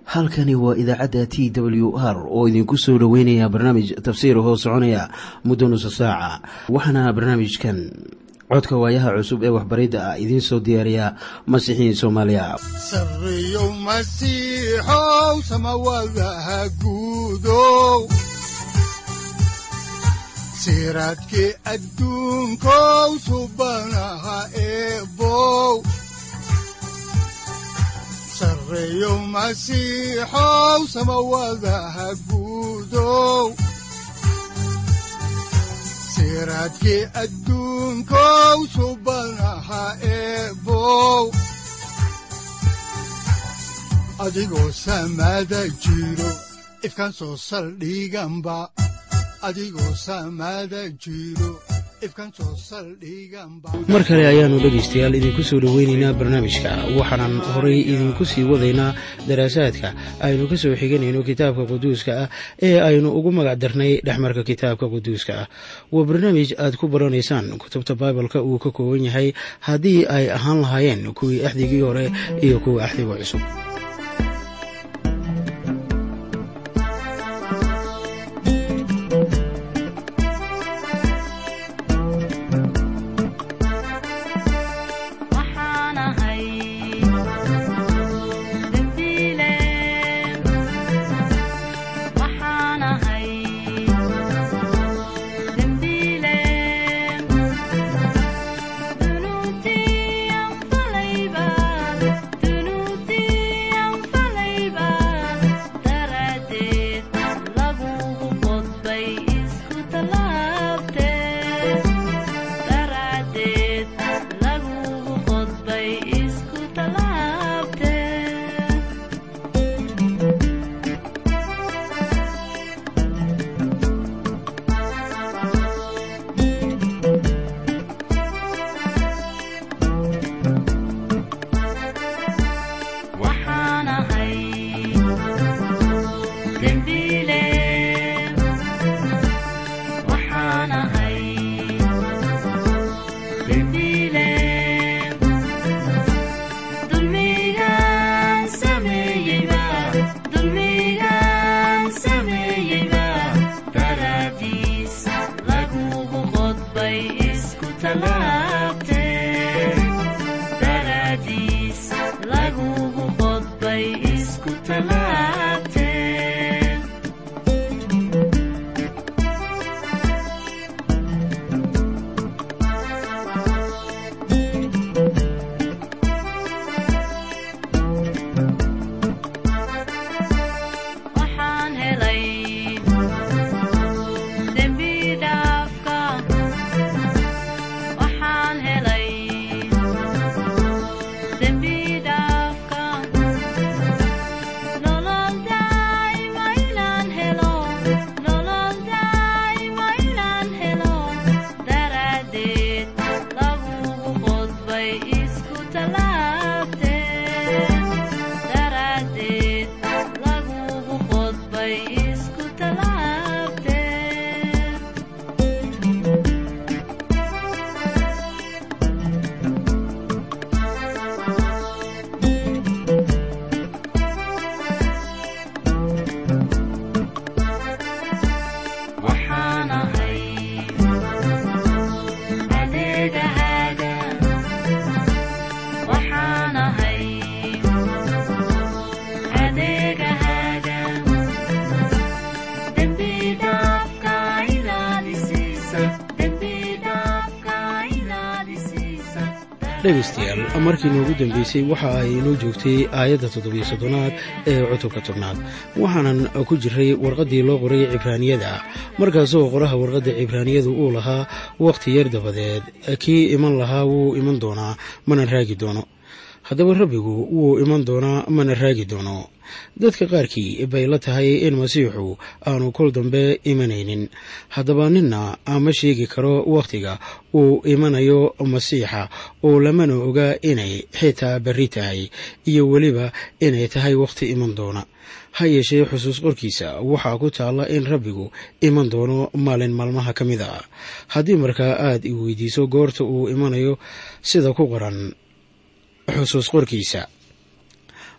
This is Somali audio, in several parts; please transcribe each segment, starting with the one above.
halkani waa idaacadda t w r oo idinku soo dhoweynaya barnaamij tafsiir hoo soconaya muddo nusa saaca waxaana barnaamijkan codka waayaha cusub ee waxbaridda ah idiin soo diyaariya masiixiin soomaaliya sareyow masiixow samawadaha guudow siraadkii adduunkow subanaha eebow sareyow masiixow samawadaha guudow siraadkii adduunkow subanaha eebow adigoo samada jiro ifkaan soo saldhiganba adigoo samada jiro mar kale ayaannu dhegaystayaal idinku soo dhoweynaynaa barnaamijka waxaanan horay idinku sii wadaynaa daraasaadka aynu ka soo xiganayno kitaabka quduuska ah ee aynu ugu magac darnay dhexmarka kitaabka quduuska ah waa barnaamij aad ku baranaysaan kutubta baibalka uu ka kooban yahay haddii ay ahaan lahaayeen kuwii axdigii hore iyo kuwa axdiga cusub dhegaystayaal markii noogu dambeysay waxa ay inoo joogtay aayadda toddobiyo soddonaad ee cutubka tobnaad waxaanan ku jiray warqaddii loo qoray cibraaniyada markaasoo qoraha warqadda cibraaniyadu uu lahaa wakhti yar dabadeed kii iman lahaa wuu iman doonaa mana raagi doono haddaba rabbigu wuu iman doonaa mana raagi doono dadka qaarkii bay la tahay in masiixu aanu kol dambe imanaynin haddaba ninna ama sheegi karo wakhtiga uu imanayo masiixa oo lamana oga inay xitaa berri tahay iyo weliba inay tahay wakhti iman doona ha yeeshee xusuus qorkiisa waxaa ku taalla in rabbigu iman doono maalin maalmaha ka mid a haddii markaa aad i weydiiso goorta uu imanayo sida ku qoran xusuus qorkiisa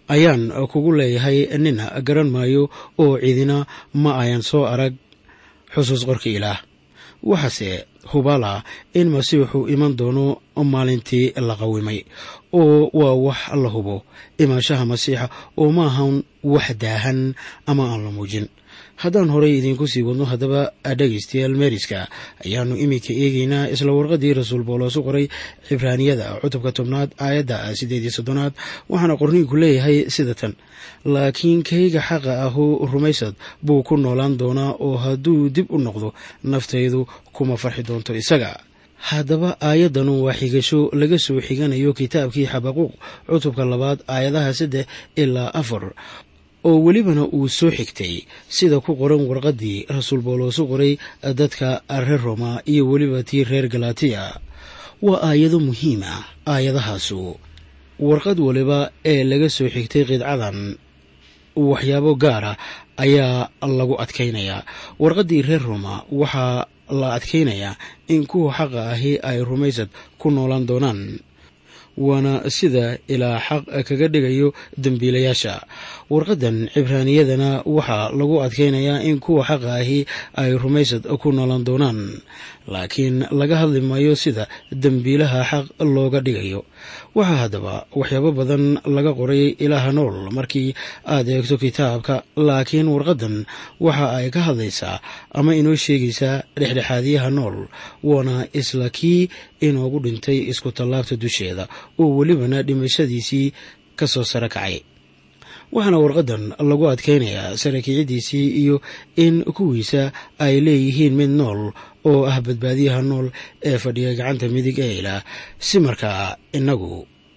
ayaan kugu leeyahay nina garan maayo oo cidina ma ayan soo arag xusuus qorka ilaah waxaase hubaala in masiixu iman doono maalintii la qawimay oo waa wax la hubo imaanshaha masiixa oo ma ahan wax daahan ama aan la muujin haddaan horey idiinku sii wadno haddaba dhegaystayaal meeriska ayaannu iminka eegeynaa isla warqaddii rasuul booloosu qoray cibraaniyada cutubka tobnaad aayadda siddeed iyo soddonaad waxaana qorniinku leeyahay sida tan laakiin kayga xaqa ahu rumaysad buu ku noolaan doonaa oo hadduu dib u noqdo naftaydu kuma farxi doonto isaga haddaba aayaddanu waa xigasho laga soo xiganayo kitaabkii xabaquuq cutubka labaad aayadaha saddex ilaa afar oo welibana uu soo xigtay sida ku qoran warqaddii rasuul booloosu qoray dadka reer roma iyo weliba tii reer galatiya waa aayado muhiima aayadahaasu warqad waliba ee laga soo xigtay qidcadan waxyaabo gaara ayaa lagu adkaynayaa warqaddii reer roma waxaa la adkaynayaa in kuwa xaqa ahi ay rumaysad ku noolaan doonaan waana sida ilaa xaq kaga dhigayo dembiilayaasha warqaddan cibraaniyadana waxaa lagu adkaynayaa in kuwa xaqa ahi ay rumaysad ku noolaan doonaan laakiin laga hadli maayo sida dembiilaha xaq looga dhigayo waxaa haddaba waxyaabo badan laga qoray ilaaha nool markii aad eegto kitaabka laakiin warqaddan waxa ay ka hadlaysaa ama inoo sheegaysaa dhexdhexaadiyaha nool waana isla kii inoogu dhintay isku tallaabta dusheeda oo welibana dhimashadiisii ka soo sare kacay waxaana warqaddan lagu adkaynayaa sarakiicidiisii iyo in kuwiisa ay leeyihiin mid nool oo ah badbaadiyaha nool ee fadhiya gacanta midig ee ilaah si markaa inagu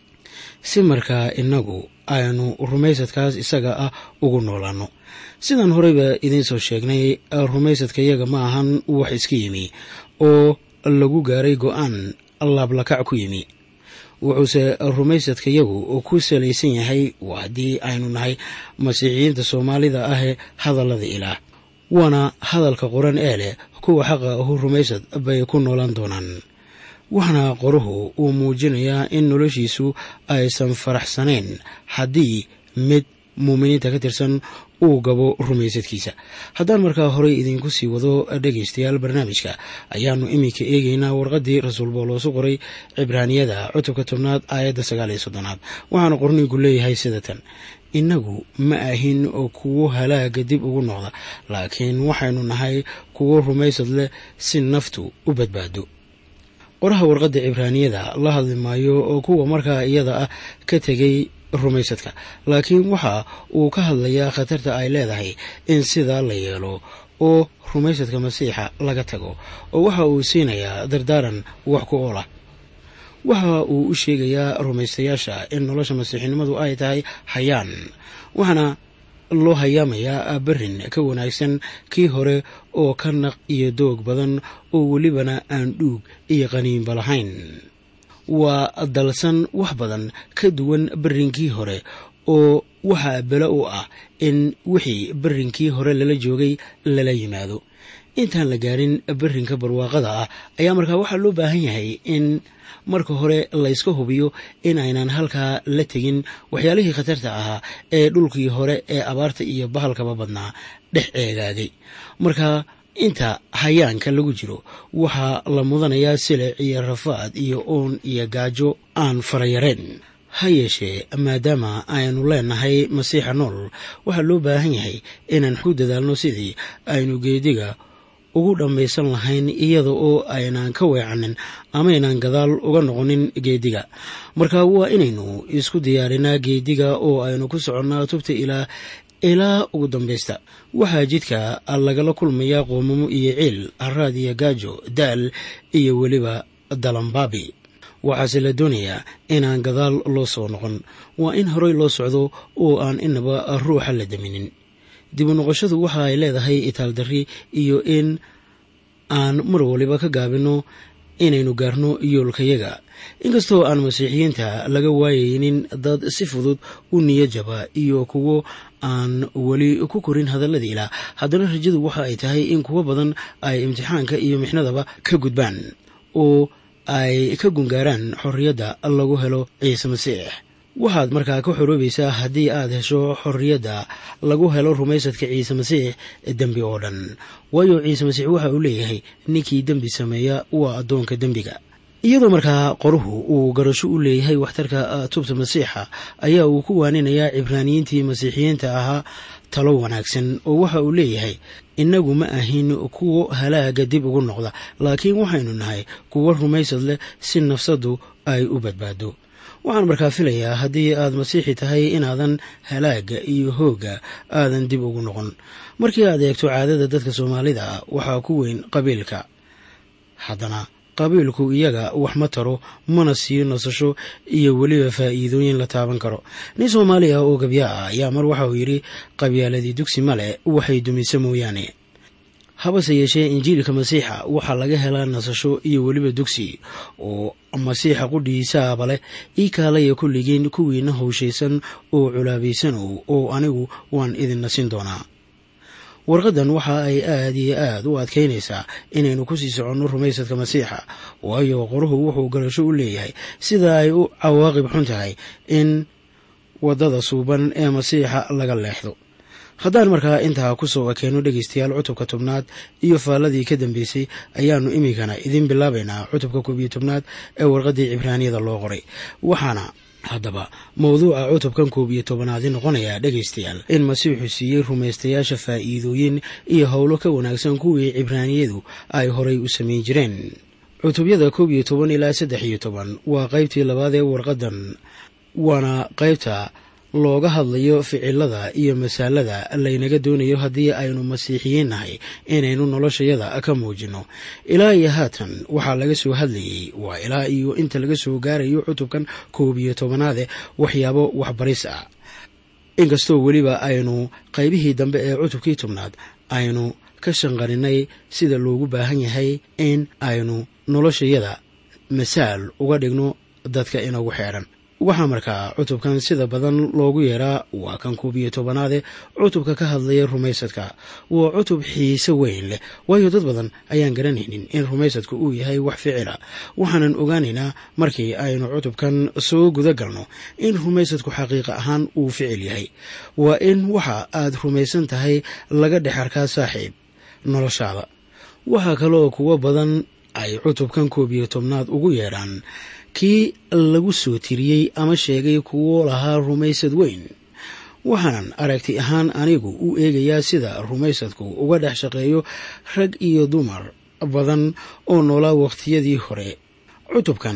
si markaa inagu aynu rumaysadkaas isaga ah ugu noolaanno sidaan horeyba idiin soo sheegnay rumaysadkayaga ma ahan wax iska yimi oo lagu gaaray go-aan laablakac ku yimi wuxuuse rumaysadkayagu ku salaysan yahay haddii aynu nahay masiixiyiinta soomaalida ahee hadallada ilaah waana hadalka qoran ee leh kuwa xaqa ahu rumaysad bay ku noolaan doonaan waxaana qoruhu uu muujinayaa in noloshiisu aysan faraxsanayn haddii mid muuminiinta ka tirsan uu gabo rumaysadkiisa haddaan markaa horey idiinku sii wado dhegaystayaal barnaamijka ayaannu iminka eegeynaa warqaddii rasuul booloosu qoray cibraaniyada cutubka tobnaad aayadda sagaal iyo soddonaad waxaana qorniinku leeyahay sida tan innagu ma ahin kuwo halaaga dib ugu noqda laakiin waxaynu nahay kuwo rumaysad leh si naftu u badbaado qoraha warqadda cibraaniyada la hadli maayo oo kuwa markaa iyada ah ka tegay rumaysadka laakiin waxa uu ka hadlayaa khatarta ay leedahay in sidaa la yeelo oo rumaysadka masiixa laga tago oo waxa uu siinayaa dardaaran wax ku oolah waxa uu u sheegayaa rumaystayaasha in nolosha masiixinimadu ay tahay hayaan waxaana loo hayaamayaa berrin ka wanaagsan kii hore oo ka naq iyo doog badan oo welibana aan dhuug iyo qaniinba lahayn waa dalsan wax badan ka duwan berrinkii hore oo waxaa belo u ah in wixii berrinkii hore lala joogay lala yimaado intaan la gaarin berrinka barwaaqada ah ayaa markaa waxaa loo baahan yahay in marka hore layska hubiyo in aynan halkaa la tegin waxyaalihii khatarta ahaa ee dhulkii hore ee abaarta iyo bahalkaba badnaa dhex eegaagay marka inta hayaanka lagu jiro waxaa la mudanayaa silic iyo rafaad iyo oon iyo gaajo aan farayareen ha yeeshee maadaama aynu leenahay masiixa nool waxaa loo baahan yahay inaan ku dadaalno sidii aynu geediga ugu dhammaysan lahayn iyada oo aynaan ka weecanin amaynaan gadaal uga noqonin geediga marka waa inaynu isku diyaarinaa geediga oo aynu ku soconnaa tubta ilaa ilaa ugu dambaysta waxaa jidka lagala kulmayaa qoomamo iyo ciil haraad iyo gaajo daal iyo weliba dalambaabi waxaase la doonayaa inaan gadaal loo soo noqon waa in horey loo socdo oo aan inaba ruuxa la daminin dibu noqoshadu waxa ay leedahay itaaldarri iyo in aan mar waliba ka gaabino inaynu gaarno yoolkayaga inkastoo aan masiixiyiinta laga waayaynin dad si fudud u niyajaba iyo kuwo aan weli ku korin hadallada ilaah haddana rajadu waxa ay tahay in kuwo badan ay imtixaanka iyo mixnadaba ka gudbaan oo ay ka gungaaraan xorriyadda lagu helo ciise masiix waxaad markaa ka xoroobaysaa haddii aad hesho xorriyadda lagu helo rumaysadka ciise masiix dembi oo dhan waayo ciise masiix waxa uu leeyahay ninkii dembi sameeya waa addoonka dembiga iyadoo markaa qoruhu uu garasho u leeyahay waxtarka tubta masiixa ayaa uu ku waaninayaa cibraaniyiintii masiixiyiinta ahaa talo wanaagsan oo waxa uu leeyahay innagu ma ahin kuwo halaaga dib ugu noqda laakiin waxaynu nahay kuwo rumaysad leh si nafsaddu ay u badbaado waxaan markaa filayaa haddii aad masiixi tahay inaadan halaaga iyo hoogga aadan dib ugu noqon markii aad eegto caadada dadka soomaalida ah waxaa ku weyn qabiilka haddana qabiilku iyaga wax ma taro mana siiyo nasasho iyo weliba faa'iidooyin la taaban karo nin soomaali ah oo gabya ah ayaa mar waxa uu yidhi qabyaaladii dugsi male waxay dumisa mooyaane habase yeeshee injiilka masiixa waxaa laga helaa nasasho iyo weliba dugsi oo masiixa qudhiisaaba leh ii kaalaya kulligiin kuwiina howshaysan oo culaabaysanow oo anigu waan idin nasin doonaa warqaddan waxa ay aad iyo aad u adkaynaysaa inaynu ku sii soconno rumaysadka masiixa waayo qoruhu wuxuu garasho u leeyahay sida ay u cawaaqib xun tahay in waddada suuban ee masiixa laga leexdo haddaan markaa intaa ku soo ekeenno dhegaystayaal cutubka tobnaad iyo faalladii ka dambeysay ayaannu iminkana idiin bilaabaynaa cutubka koob iyo tobnaad ee warqaddii cibraaniyada loo qoray waxaana haddaba mawduuca cutubkan koob iyo tobanaadi noqonayaa dhegaystayaal in masiixu siiyey rumaystayaasha faa'iidooyin iyo howlo ka wanaagsan kuwii cibraaniyadu ay horay u samayn jireen cutubyada koob iyo toban ilaa saddex iyo toban waa qaybtii labaad ee warqaddan waana qaybta looga hadlayo ficilada iyo masaalada laynaga doonayo haddii aynu masiixiyiin nahay inaynu noloshayada ka muujinno ilaa iyo haatan waxaa laga soo hadlayey waa ilaa iyo inta laga soo gaarayo cutubkan koob iyo tobanaade waxyaabo waxbaris ah inkastoo weliba aynu qaybihii dambe ee cutubkii tobnaad aynu ka shanqarinay sida loogu baahan yahay in aynu noloshayada masaal uga dhigno dadka inagu xeedhan waxaa markaa cutubkan sida badan loogu yeeraa waa kan koob iyo tobanaade cutubka ka hadlaya rumaysadka waa cutub xiise weyn leh waayo dad badan ayaan garanaynin in rumaysadku uu yahay wax ficila waxaanan ogaanaynaa markii aynu cutubkan soo guda galno in rumaysadku xaqiiqa ahaan uu ficil yahay waa in waxa aad rumaysan tahay laga dhex arkaa saaxiib noloshaada waxaa kaloo kuwo badan ay cutubkan koob iyo tobnaad ugu yeedhaan kii lagu soo tiriyey ama sheegay kuwo lahaa rumaysad weyn waxaanan aragti ahaan anigu u eegayaa sida rumaysadku uga dhex shaqeeyo rag iyo dumar badan oo noolaa wakhtiyadii hore cutubkan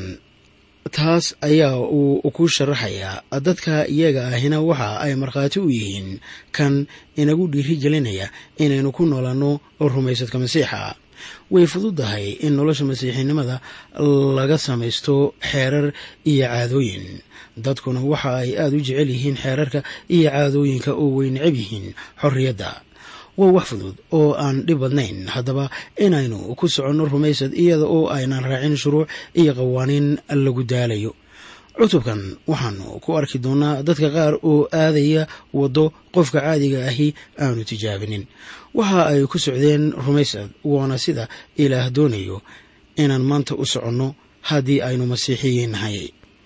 taas ayaa uu ku sharaxayaa dadka iyaga ahina waxa ay markhaati u yihiin kan inagu dhiiri gelinaya inaynu ku noolanno rumaysadka masiixa way fududahay in nolosha masiixinimada laga samaysto xeerar iyo caadooyin dadkuna waxa ay aada u jecel yihiin xeerarka iyo caadooyinka oo way necab yihiin xorriyadda waa wax fudud oo aan dhib badnayn haddaba inaynu ku soconno rumaysad iyada oo aynan raacin shuruuc iyo qawaaniin lagu daalayo cutubkan waxaanu ku arki doonaa dadka qaar oo aadaya waddo qofka caadiga ahi aanu tijaabinin waxa ay ku socdeen rumaysad waana sida ilaah doonayo inaan maanta u soconno haddii aynu masiixiyiin nahay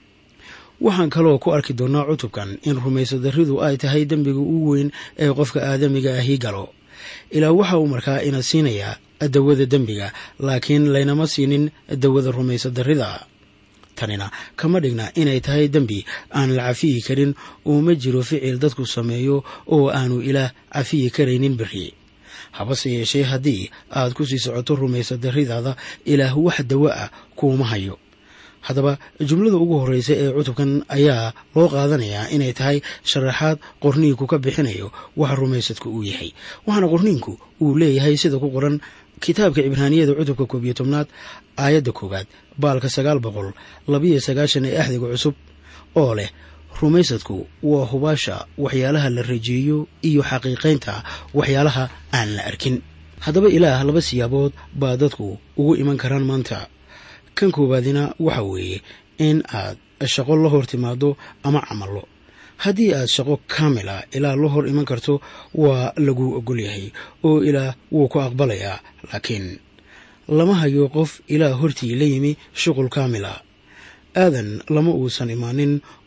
waxaan kaloo ku arki doonaa cutubkan in rumaysad darridu ay tahay dembiga ugu weyn ee qofka aadamiga ahi galo ilaa waxa uu markaa ina siinayaa dawada dembiga laakiin laynama siinin dawada rumaysad darrida tanina kama dhigna inay tahay dembi aan la cafiyi karin oo ma jiro ficil dadku sameeyo oo aanu ilaah cafiyi karaynin beri habase yeeshee haddii aad ku sii socoto rumaysad darridaada ilaah wax dawo ah kuuma hayo haddaba jumlada ugu horreysa ee cutubkan ayaa loo qaadanayaa inay tahay sharaxaad qorniinku ka bixinayo waxa rumaysadku uu yahay waxaana qorniinku uu leeyahay sida ku qoran kitaabka cibraaniyada cutubka koob iyo tobnaad aayadda koowaad baalka sagaal boqol labiyo sagaashan ee axdiga cusub oo leh rumaysadku waa hubaasha waxyaalaha la rajeeyo iyo xaqiiqaynta waxyaalaha aan la arkin haddaba ilaah laba siyaabood baa dadku ugu iman karaan maanta kan koowaadina waxa weeye in aad shaqo la hor timaado ama camallo haddii aad shaqo kaamila ilaa la hor iman karto waa lagu ogol yahay oo ilaah wuu ku aqbalayaa laakiin lama hayo qof ilaah hortii la yimi shuqul kaamila aadan lama uusan imaanin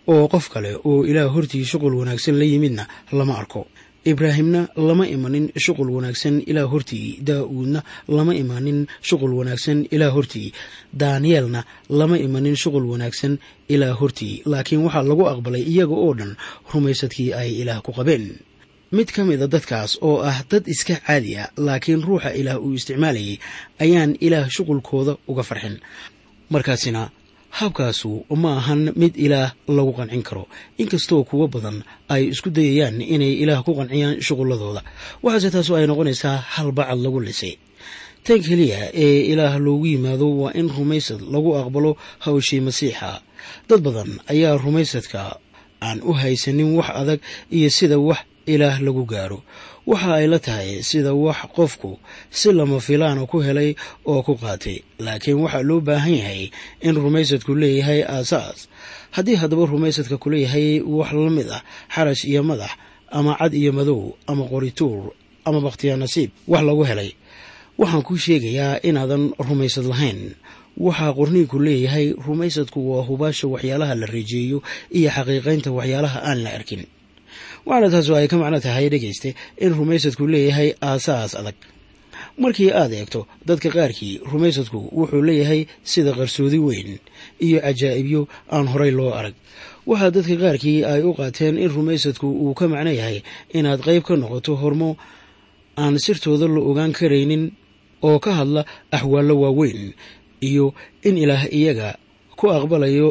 oo qof kale oo ilaah hortii shuqul wanaagsan la yimidna lama arko ibraahimna lama imanin shuqul wanaagsan ilaa hortii daa'uudna lama imanin shuqul wanaagsan ilaa hortii daaniyeelna lama imanin shuqul wanaagsan ilaa hortii laakiin waxaa lagu aqbalay iyaga oo dhan rumaysadkii ay ilaah ku qabeen mid ka mida dadkaas oo ah dad iska caadi a laakiin ruuxa ilaah uu isticmaalayay ayaan ilaah shuqulkooda uga farxin markaasina habkaasu ma ahan mid ilaah lagu qancin karo inkastoo kuwo badan ay isku dayayaan inay ilaah ku qanciyaan shuqulladooda waxaase taasu ay noqonaysaa hal bacad lagu lisay tan keliya ee ilaah loogu yimaado waa in rumaysad lagu aqbalo hawshii masiixa dad badan ayaa rumaysadka aan u haysanin wax adag iyo sida wax ilaah lagu gaaro waxa ay la tahay sida wax qofku si lama filaana ku helay oo ku qaatay laakiin waxaa loo baahan yahay in rumaysadku leeyahay aasaas haddii haddaba rumaysadka ku leeyahay wax la mid ah xarash iyo madax ama cad iyo madow ama qorituur ama bakhtiyaa nasiib wax lagu helay waxaan kuu sheegayaa inaadan rumaysad lahayn waxaa qorniinku leeyahay rumaysadku waa hubaasha waxyaalaha la reejeeyo iyo xaqiiqaynta waxyaalaha aan la arkin waxaana taasu ay ka macno tahay dhegayste in rumaysadku leeyahay aasaas adag markii aad eegto dadka qaarkii rumaysadku wuxuu leeyahay sida qarsoodi weyn iyo cajaa'ibyo aan horay loo arag waxaa dadka qaarkii ay u qaateen in rumaysadku uu ka macno yahay inaad qayb ka noqoto hormo aan sirtooda la ogaan karaynin oo ka hadla axwaallo waaweyn iyo in ilaah iyaga ku aqbalayo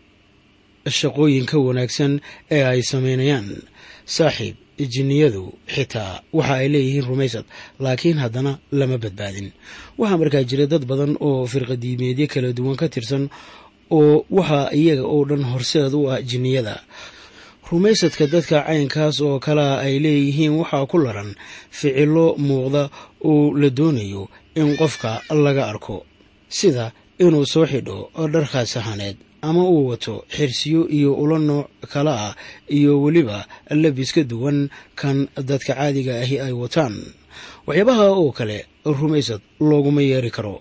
shaqooyinka wanaagsan ee ay samaynayaan saaxiib jinniyadu xitaa waxa ay leeyihiin rumaysad laakiin haddana lama badbaadin waxaa markaa jira dad badan oo firqadiimeedyo kala duwan ka tirsan oo waxaa iyaga oo dhan horseed u ah jinniyada rumaysadka dadka caynkaas oo kalea ay leeyihiin waxaa ku laran ficilo muuqda oo la doonayo in qofka laga arko sida inuu soo xidho dharkaas sahaneed ama uu wato xirsiyo iyo ulo nooc kale ah iyo weliba labis ka duwan kan dadka caadiga ahi ay wataan waxyaabaha oo kale rumaysad looguma yeeri karo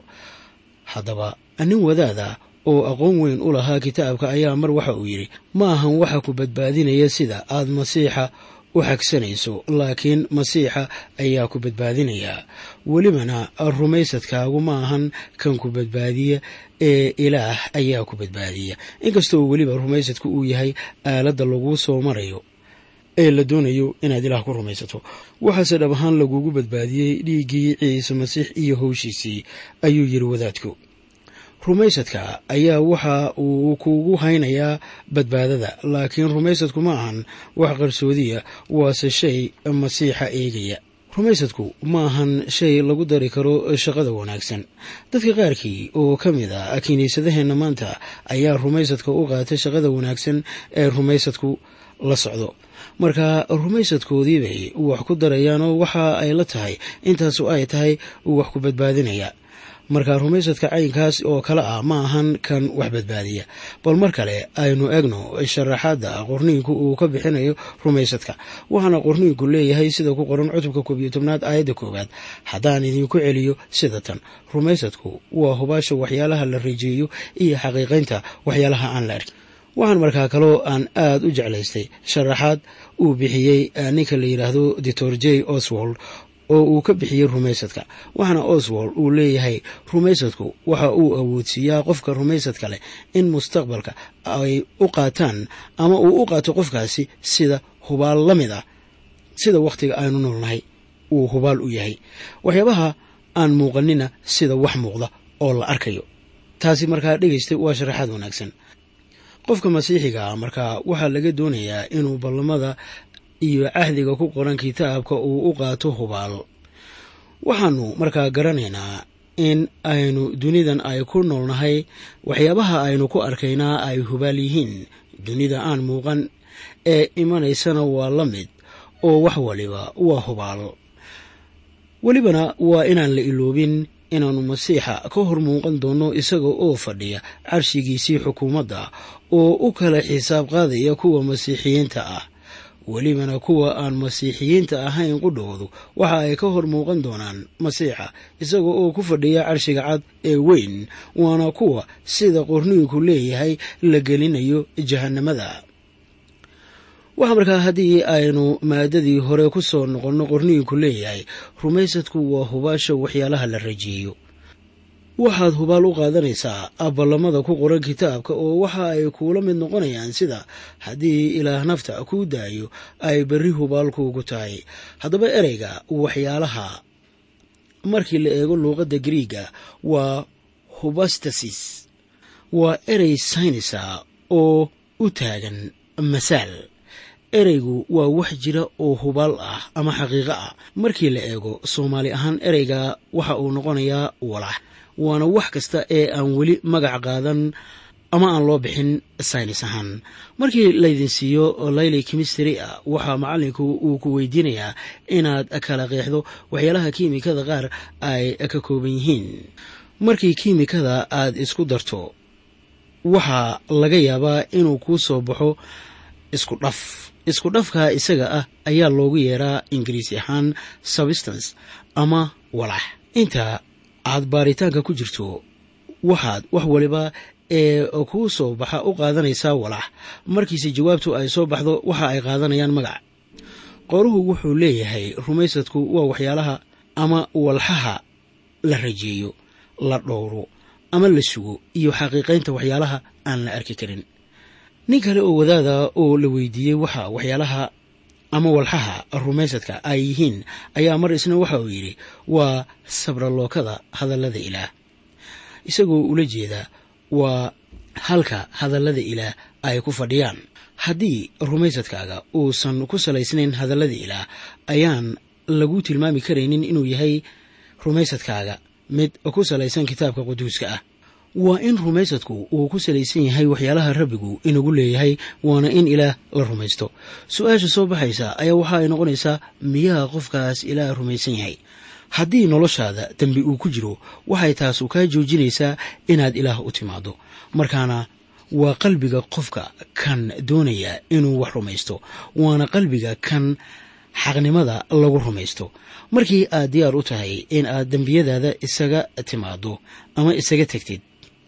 haddaba nin wadaada oo aqoon weyn u lahaa kitaabka ayaa mar waxa uu yidhi ma ahan waxa ku badbaadinaya sida aad masiixa u xagsanayso laakiin masiixa ayaa ku badbaadinaya welibana rumaysadkaagu ma ahan kan ku badbaadiya ee ilaah ayaa ku badbaadiya inkastoo weliba rumaysadku uu yahay aaladda laguu soo marayo ee la doonayo inaad ilaah ku rumaysato waxaase dhab ahaan lagugu badbaadiyey dhiiggii ciise masiix iyo howshiisii ayuu yidhi wadaadku rumaysadka ayaa waxa uu kuugu haynayaa badbaadada laakiin rumaysadku ma ahan wax qarsoodiya waase shay masiixa eegaya rumaysadku ma ahan shay lagu dari karo shaqada wanaagsan dadka qaarkii oo ka mid ah kiniisadaheenna maanta ayaa rumaysadka u qaatay shaqada wanaagsan ee rumaysadku la socdo marka rumaysadkoodii bay wax ku darayaanoo waxa ay la tahay intaasu ay tahay wax ku badbaadinaya marka rumaysadka caynkaas oo kale ah ma ahan kan wax badbaadiya bal mar kale aynu egno sharaxaadda qorniinku uu ka bixinayo rumaysadka waxaana qorniinku leeyahay sida ku qoran cutubka koob iyo tobnaad aayadda koowaad haddaan idinku celiyo sida tan rumaysadku waa hubaasha waxyaalaha la rejeeyo iyo xaqiiqaynta waxyaalaha aan la arkin waxaan markaa kaloo aan aad u jeclaystay sharaxaad uu bixiyey ninka la yidhaahdo doctor j oswald oo uu ka bixiyey rumaysadka waxaana oswald uu leeyahay rumaysadku waxa uu awoodsiiyaa qofka rumaysadka leh in mustaqbalka ay u qaataan ama uu u qaato qofkaasi sida hubaal la mid ah sida wakhtiga aynu noolnahay uu hubaal u yahay waxyaabaha aan muuqanina sida wax muuqda oo la arkayo taasi markaa dhegaystay waa sharaxaad wanaagsan qofka masiixiga ah markaa waxaa laga doonayaa inuu ballamada iyo cahdiga ku qoran kitaabka uu u qaato hubaal waxaanu markaa garanaynaa in aynu dunidan ay ku noolnahay waxyaabaha aynu ku arkaynaa ay hubaal yihiin dunida aan muuqan ee imanaysana waa la mid oo wax waliba waa hubaal welibana waa inaan la iloobin inaannu masiixa ka hor muuqan doonno isaga oo fadhiya carshigiisii xukuumadda oo u kala xisaab qaadaya kuwa masiixiyiinta ah welibana kuwa aan masiixiyiinta ahayn qudhoodu waxa ay ka hor muuqan doonaan masiixa isaga oo ku fadhiya carshiga cad ee weyn waana kuwa sida qorniinku leeyahay la gelinayo jahannamada waxaa markaa haddii aynu maadadii hore ku soo noqonno qorniinku leeyahay rumaysadku waa hubaasha waxyaalaha la rajeeyo waxaad hubaal u qaadanaysaa ballamada ku qoran kitaabka oo waxa ay kuula mid noqonayaan sida haddii ilaah nafta kuu daayo ay berri hubaal kuugu tahay haddaba ereyga waxyaalaha markii la eego luuqadda griiga waa hubastasis waa erey saynisa oo u taagan masaal ereygu waa wax jira oo hubaal ah ama xaqiiqo ah markii la eego soomaali ahaan ereyga waxa uu noqonayaa walax waana wax kasta ee aan weli magac qaadan ama aan loo bixin saynis ahaan markii laydin siiyo layli kimistry a waxaa macalinku uu ku weydiinayaa inaad kala qeexdo waxyaalaha kiimikada qaar ay ka kooban yihiin markii kiimikada aad isku darto waxaa laga yaabaa inuu kuu soo baxo isku dhaf isku dhafka isaga ah ayaa loogu yeeraa ingiriisi ahaan substance ama walax inta aad baaritaanka ku jirto waxaad wax waliba ee kuu soo baxa u qaadanaysaa walax markiise jawaabtu ay soo baxdo waxa ay qaadanayaan magac qoruhu wuxuu leeyahay rumaysadku waa waxyaalaha ama walxaha la rajeeyo la dhowro ama la sugo iyo xaqiiqaynta waxyaalaha aan la arki karin nin kale oo wadaada oo la weydiiyey waxa waxyaalaha ama walxaha rumaysadka ay yihiin ayaa mar isna waxa uu yidhi waa sabralookada hadallada ilaah isagoo ula jeeda waa halka hadallada ilaah ay ku fadhiyaan haddii rumaysadkaaga uusan ku salaysnayn hadallada ilaah ayaan lagu tilmaami karaynin inuu yahay rumaysadkaaga mid ku salaysan kitaabka quduuska ah waa in rumaysadku uu ku salaysan yahay waxyaalaha rabbigu inagu leeyahay waana in ilaah la rumaysto su-aasha soo baxaysa ayaa waxa ay noqonaysaa miyaha qofkaas ilaah rumaysan yahay haddii noloshaada dembi uu ku jiro waxay taasu kaa joojinaysaa inaad ilaah u timaado markaana waa qalbiga qofka kan doonaya inuu wax rumaysto waana qalbiga kan xaqnimada lagu rumaysto markii aad diyaar u tahay in aad dembiyadaada isaga timaado ama isaga tegtid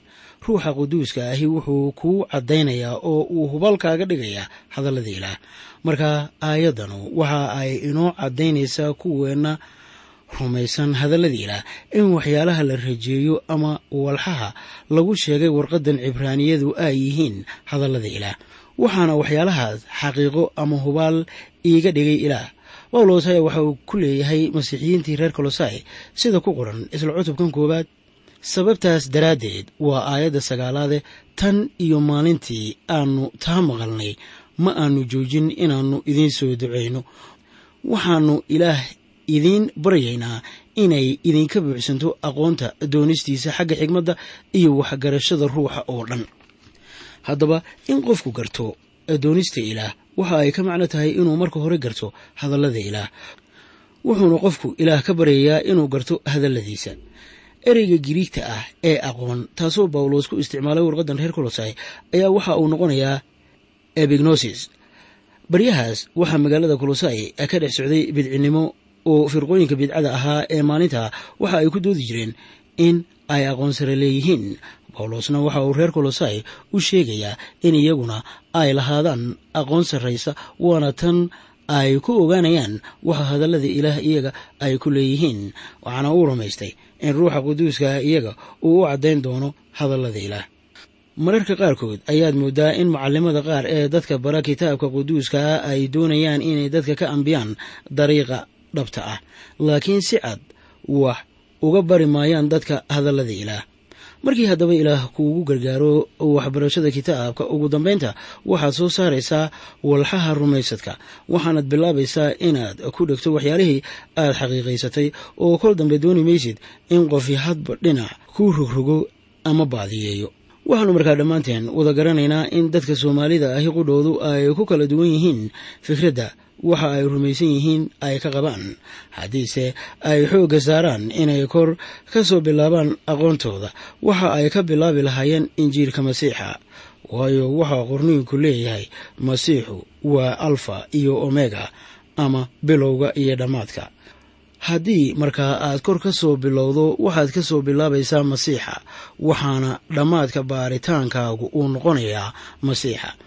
ruuxa quduuska ahi wuxuu kuu caddaynayaa oo uu hubaalkaaga dhigayaa hadallada ilaah marka aayaddanu waxa ay inoo caddaynaysaa kuweenna rumaysan hadallada ilaah in waxyaalaha la rajeeyo ama walxaha lagu sheegay warqaddan cibraaniyadu ay yihiin hadallada ilaah waxaana waxyaalahaas xaqiiqo ama hubaal iiga dhigay ilaah bawlos ayaa waxa uu ku leeyahay masiixiyiintii reer kolosai sida ku qoran isla cutubkan koowaad sababtaas daraaddeed waa aayadda sagaalaade tan iyo maalintii aanu taa maqalnay ma aanu joojin inaannu idiin soo ducayno waxaannu ilaah idiin baryaynaa inay idinka buuxsanto aqoonta doonistiisa xagga xigmadda iyo waxgarashada ruuxa oo dhan haddaba in qofku garto doonista ilaah waxa ay ka macno tahay inuu marka hore garto hadallada ilaah wuxuuna qofku ilaah ka baryayaa inuu garto hadalladiisa ereyga giriigta ah ee aqoon taasoo bawlos ku isticmaalay warqaddan reer kolosai ayaa waxa uu noqonayaa ebignosis baryahaas waxaa magaalada kolosai ka dhex socday bidcinimo oo firqooyinka bidcada ahaa ee maalinta waxa ay ku doodi jireen in ay aqoon sare leeyihiin bawlosna waxa uu reer kolosai u sheegayaa in iyaguna ay lahaadaan aqoon sarraysa waana tan ay ku ogaanayaan waxa hadallada ilaah iyaga ay ku leeyihiin waxaana uu rumaystay in ruuxa quduuska iyaga uu u caddayn doono hadallada ilaah mararka qaarkood ayaad moodaa in macallimada qaar ee dadka bara kitaabka quduuskaa ay doonayaan inay dadka ka ambiyaan dariiqa dhabta ah laakiin si cad wax uga bari maayaan dadka hadallada ilaah markii haddaba ilaah kuugu gargaaro waxbarashada kitaabka ugu dambaynta waxaad soo saaraysaa walxaha rumaysadka waxaanad bilaabaysaa inaad ku dhegto waxyaalihii aad xaqiiqaysatay oo kol dambe dooni maysid in qofi hadba dhinac kuu rogrogo ama baadiyeeyo waxaanu markaa dhammaanteen wada garanaynaa in dadka soomaalida ahi qudhoodu ay ku kala duwan yihiin fikradda waxa ay rumaysan yihiin ay ka qabaan haddiise ay xoogga saaraan inay kor ka soo bilaabaan aqoontooda waxa ay ka bilaabi lahaayeen injiilka masiixa waayo waxaa qorniinku leeyahay masiixu waa alfa iyo omega ama bilowga iyo dhammaadka haddii markaa aad kor ka soo bilowdo waxaad ka soo bilaabaysaa masiixa waxaana dhammaadka baaritaankaagu uu noqonayaa masiixa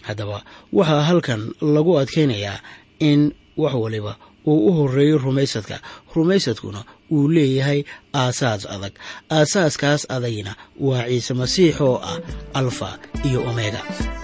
haddaba waxaa halkan lagu adkaynayaa in wax waliba uu u horeeyo rumaysadka rumaysadkuna uu leeyahay aasaas adag aasaaskaas adagina waa ciise masiix oo ah alfa iyo omega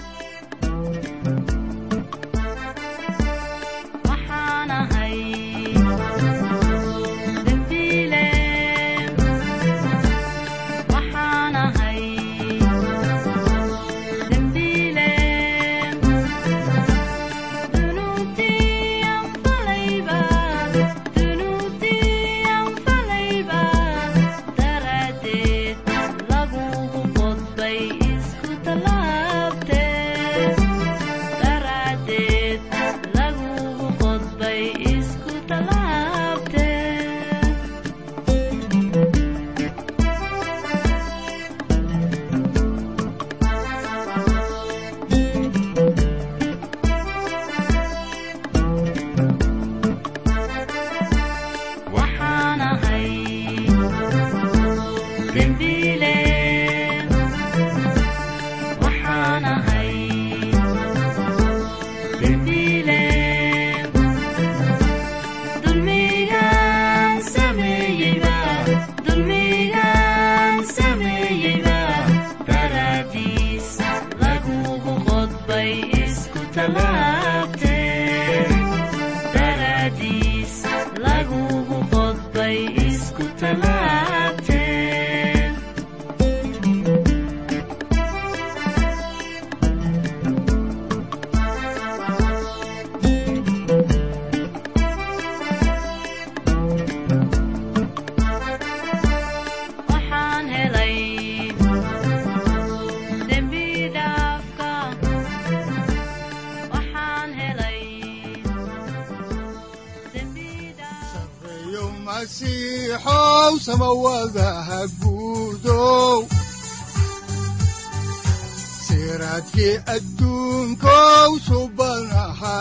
siraadkii adduunkow subanaha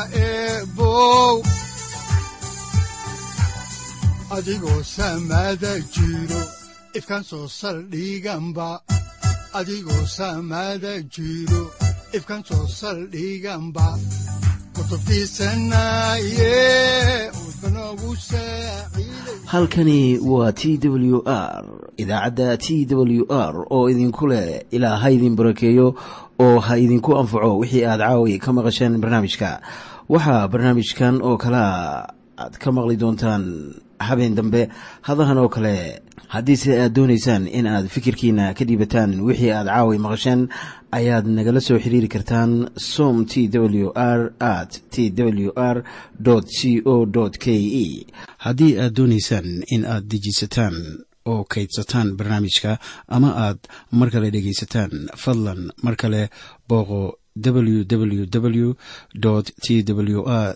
eebow adigoo samaada jiro ifkan soo saldhiganba adigoo samaada jiro ifkan soo saldhiganba halkani waa t w r idaacadda t w r oo idinku leh ilaa ha idin barakeeyo oo ha idinku anfaco wixii aad caawi ka maqasheen barnaamijka waxaa barnaamijkan oo kalea aad ka maqli doontaan habeen dambe hadahan oo kale haddiise aad doonaysaan in aad fikirkiina ka dhiibataan wixii aad caawi maqasheen ayaad nagala soo xiriiri kartaan som t w r at t w r c o k e haddii aad doonaysaan in aad dejisataan oo kaydsataan barnaamijka ama aad mar kale dhegaysataan fadlan mar kale booqo www t w r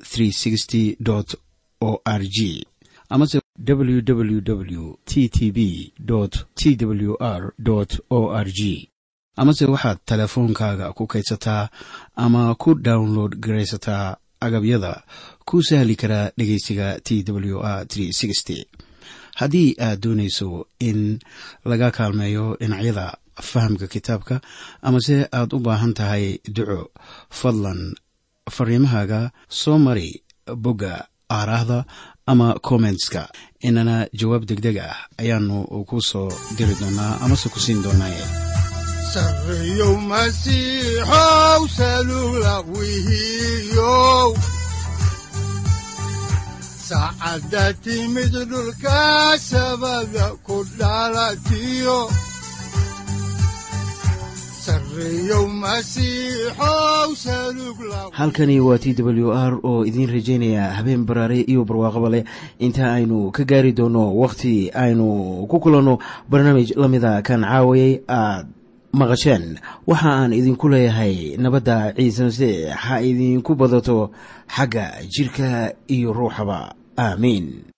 o r g amase www t t b t w r o r g amase waxaad teleefoonkaaga ku kaydsataa ama ku download garaysataa agabyada ku sahli karaa dhegeysiga t w r haddii aad doonayso in laga kaalmeeyo dhinacyada fahamka kitaabka amase aad u baahan tahay duco fadlan fariimahaaga soo mari bogga aaraahda ama kommentska inana jawaab degdeg ah ayaanu ku soo diri doonaa amase ku siin doonaaye sareyow masiixow salula wihiyow saacadda timid dhulka sabada ku dhalatiyo halkani waa t w r oo idiin rajaynaya habeen baraare iyo barwaaqaba leh inta aynu ka gaari doono wakhti aynu ku kulanno barnaamij la mida kan caawayay aad maqasheen waxa aan idinku leeyahay nabadda ciise masiix ha idinku badato xagga jidhka iyo ruuxaba aamiin